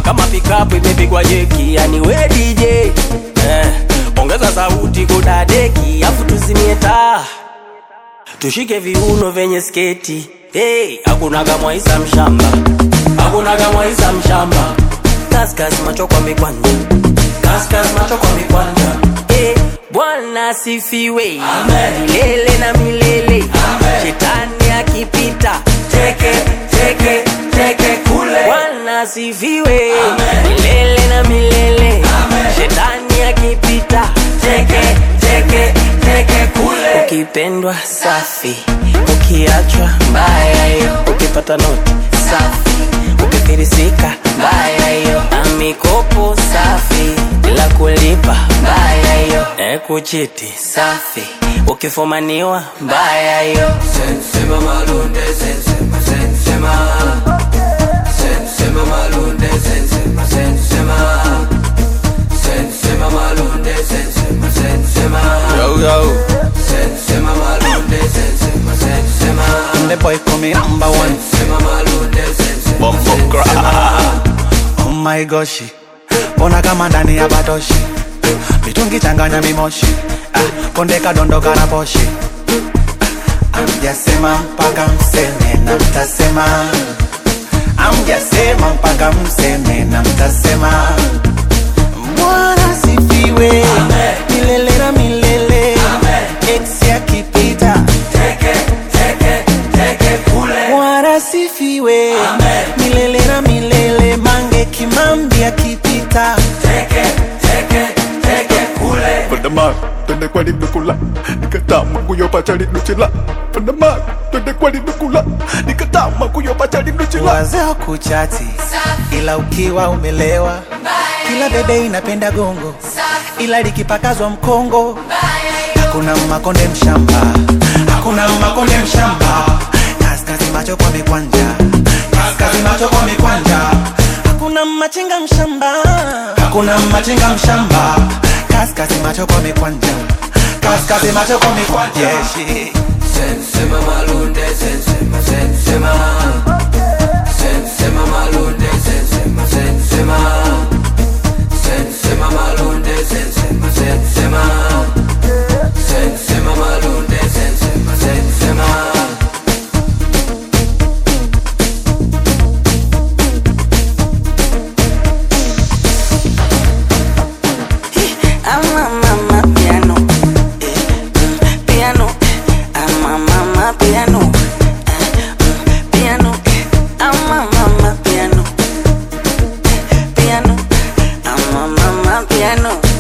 kama pikapu imepigwa jeki yani we dj eh, ongeza sauti kudadeki afu tuzimie taa tushike viuno vyenye sketi hey, hakunaga mwaisa mshamba hakunaga mwaisa mshamba kaskas macho kwa mikwanja kaskas macho kwa mikwanja hey, bwana asifiwe milele na milele shetani akipita teke teke teke kule bwana asifiwe milele na milele shetani akipita teke teke teke kule ukipendwa safi ukiachwa mbaya hiyo ukipata noti safi ukifirisika mbaya hiyo na mikopo safi bila kulipa mbaya hiyo e kuchiti safi ukifumaniwa mbaya hiyo Sensema malunde, sensema, sensema. Sensema malunde, sensema, sensema. Sensema malunde, sensema, sensema. Yo, yo. Sensema malunde, sensema, sensema. The boy call me number one. Sensema malunde, sensema, Bumbo sensema. Oh my gosh. Ona kama ndani ya batoshi. Mitungi changanya mimoshi. Ah, konde kadondoka na poshi. Amjasema mpaka mseme na mtasema. Amjasema mpaka mseme na mtasema. Bwana sifiwe milele na milele. Ex akipita Teke, teke, teke kule. Bwana sifiwe milele na milele. Mange Kimambi akipita Teke, teke, teke kule. Pandama, twende kwani nukula nikatama kuyopacha linuchila Pandama, twende kwani nukula nikatama kuyopacha linuchila wazee wa kuchati, ila ukiwa umelewa, kila bebe inapenda gongo, ila likipakazwa mkongo hakuna makonde mshamba, hakuna makonde mshamba. Kaskazi macho kwa mikwanja, kaskazi macho kwa mikwanja, hakuna machinga mshamba, hakuna machinga mshamba. Kaskazi macho kwa mikwanja, kaskazi macho kwa mikwanja. Yeah, shit. Sensema malunde, sensema, sensema. Sensema malunde, sensema, sensema. Sensema malunde, sensema, sensema. Sensema malunde, sensema, sensema. ama mama piano eh, mm, piano ama mama piano eh, mm, piano ama mama piano piano ama mama piano